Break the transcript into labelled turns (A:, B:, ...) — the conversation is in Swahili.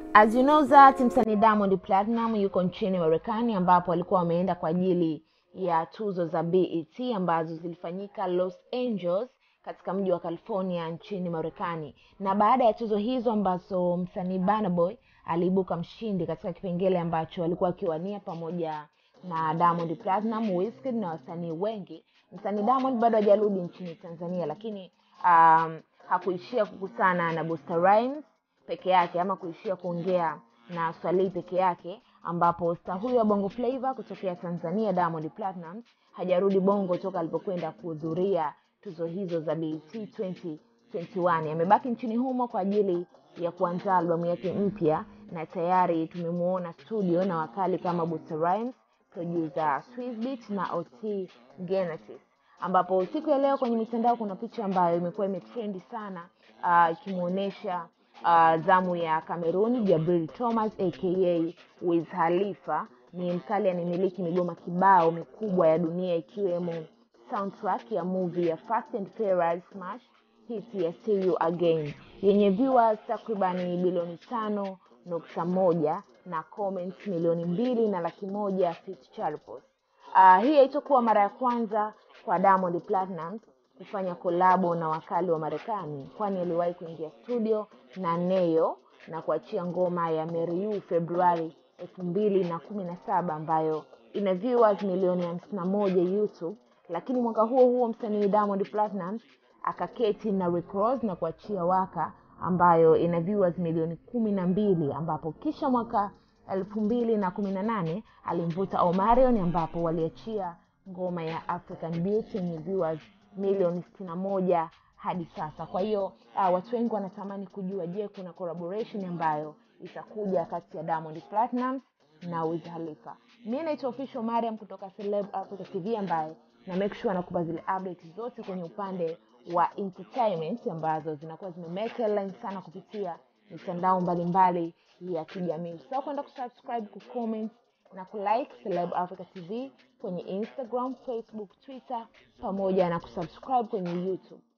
A: As you know that msanii Diamond Platinum yuko nchini Marekani ambapo alikuwa ameenda kwa ajili ya tuzo za BET ambazo zilifanyika Los Angeles katika mji wa California nchini Marekani. Na baada ya tuzo hizo ambazo msanii Burna Boy aliibuka mshindi katika kipengele ambacho alikuwa akiwania pamoja na Diamond Platinum, Wizkid na wasanii wengi. Msanii Diamond bado hajarudi nchini Tanzania, lakini um, hakuishia kukutana na Busta Rhymes peke yake ama kuishia kuongea na Swalei peke yake, ambapo star huyo wa Bongo Flava kutokea Tanzania Diamond Platinum hajarudi Bongo toka alipokwenda kuhudhuria tuzo hizo za BET 2021. Amebaki nchini humo kwa ajili ya kuandaa albamu yake mpya, na tayari tumemuona studio na wakali kama Busta Rhymes, producer Swizbeatz na OT Genesis ambapo siku ya leo kwenye mitandao kuna picha ambayo imekuwa imetrendi sana ikimwonyesha uh, zamu ya Cameroon Jabril Thomas aka Wiz Khalifa. Ni mkali anamiliki migoma kibao mikubwa ya dunia ikiwemo soundtrack ya movie ya Fast and Furious Smash hit ya See You Again yenye viewers takribani bilioni tano nukta moja na comments milioni mbili na laki moja Fitzgerald. Uh, hii haitakuwa mara ya kwanza kwa Diamond Platnumz kufanya kolabo na wakali wa Marekani, kwani aliwahi kuingia studio na Neyo na kuachia ngoma ya Marry You Februari elfu mbili na kumi na saba ambayo ina viewers milioni hamsini na moja YouTube. Lakini mwaka huo huo msanii Diamond Platnumz akaketi na Rick Ross na kuachia Waka ambayo ina viewers milioni kumi na mbili ambapo kisha mwaka elfu mbili na kumi na nane alimvuta Omarion ambapo waliachia ngoma ya African Beauty yenye viewers milioni sitini na moja hadi sasa. Kwa hiyo uh, watu wengi wanatamani kujua, je, kuna collaboration ambayo itakuja kati ya Diamond Platnumz na Wiz Khalifa. Mimi naitwa Official Mariam kutoka Celeb Africa TV ambaye na make sure nakupa zile update zote kwenye upande wa entertainment ambazo zinakuwa zimemake headline sana kupitia mitandao mbalimbali ya kijamii. Usisahau kwenda kusubscribe, kucomment na kulike Celeb Africa TV kwenye Instagram, Facebook, Twitter pamoja na kusubscribe kwenye YouTube.